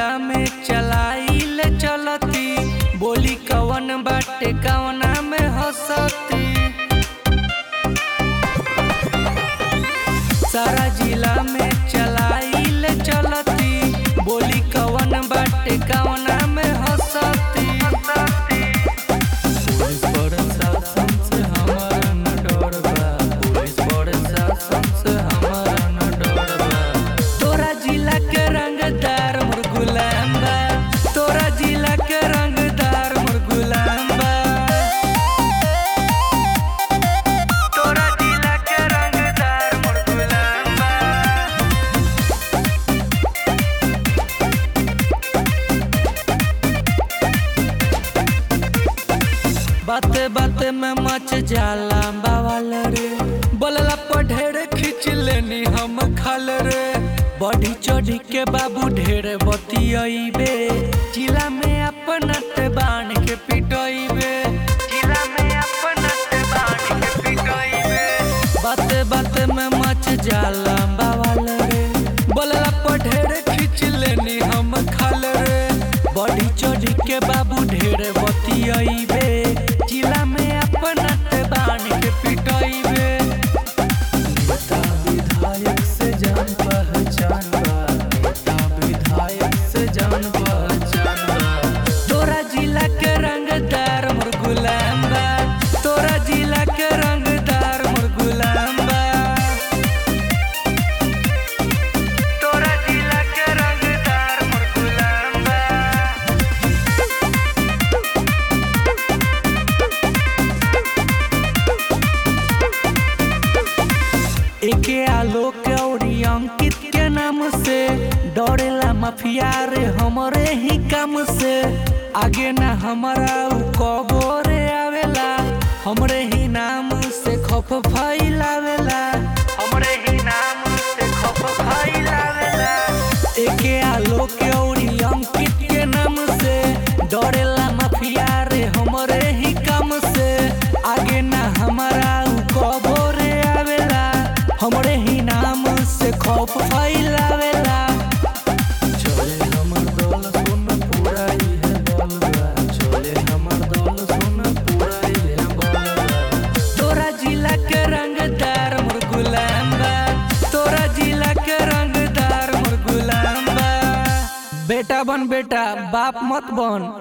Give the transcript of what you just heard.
जिला में चलाइल चलती बोली कवन बाटे कवना में हंसती सारा जिला में चलाइल चलती बोली कवन बाटे कवना में हंसती पुलिस प्रशासन से हमारा न डर बा पुलिस प्रशासन से हमारा न डर बा तोरा जिला के रंगदार मोर गुलाम बा तोरा जिला के रंगदार मोर गुलाम बा तोरा जिला के रंगदार मोर गुलाम बा बाते बाते में मच जाला बावल रे बोलला पर ढेर खींच लेनी हम खाल रे बढ़ी चढ़ी के बाबू ढेर बतियाइबे जिला में अपना ते बाण के पिटइबे जिला में अपना ते बाण के पिटइबे बाते बाते में मच जाला बावल रे बोलला पर ढेर खींच लेनी हम खाल रे बढ़ी चढ़ी के बाबू ढेर बतियाइबे जिला में अपना ते बाण के पिटइबे नेता विधायक से जान पहचान बा नेता विधायक से जान पहचान बा तोरा जिला के रंगदार मोर गुलाम बा तोरा जिला के रंगदार मोर गुलाम बा तोरा जिला के रंगदार मोर गुलाम बा एके आलोक और अंकित के नाम से डरेला माफिया रे हमरे ही काम से आगे ना हमारा उ कबो रे आवेला हमरे ही नाम से खप फैलावेला हमरे ही नाम से खप फैलावेला एके आलोक और अंकित के नाम से डरेला माफिया रे हमरे ही काम से आगे ना हमारा उ कबो रे आवेला हमरे ही नाम से खौफ फैलावेला चले हमर दल सुन पूरा इहे बल बा चले हमर दल सुन पूरा इहे बल बा तोरा जिला के रंगदार मोर गुलाम बा तोरा जिला के रंगदार मोर गुलाम बा बेटा बन बेटा बाप मत बन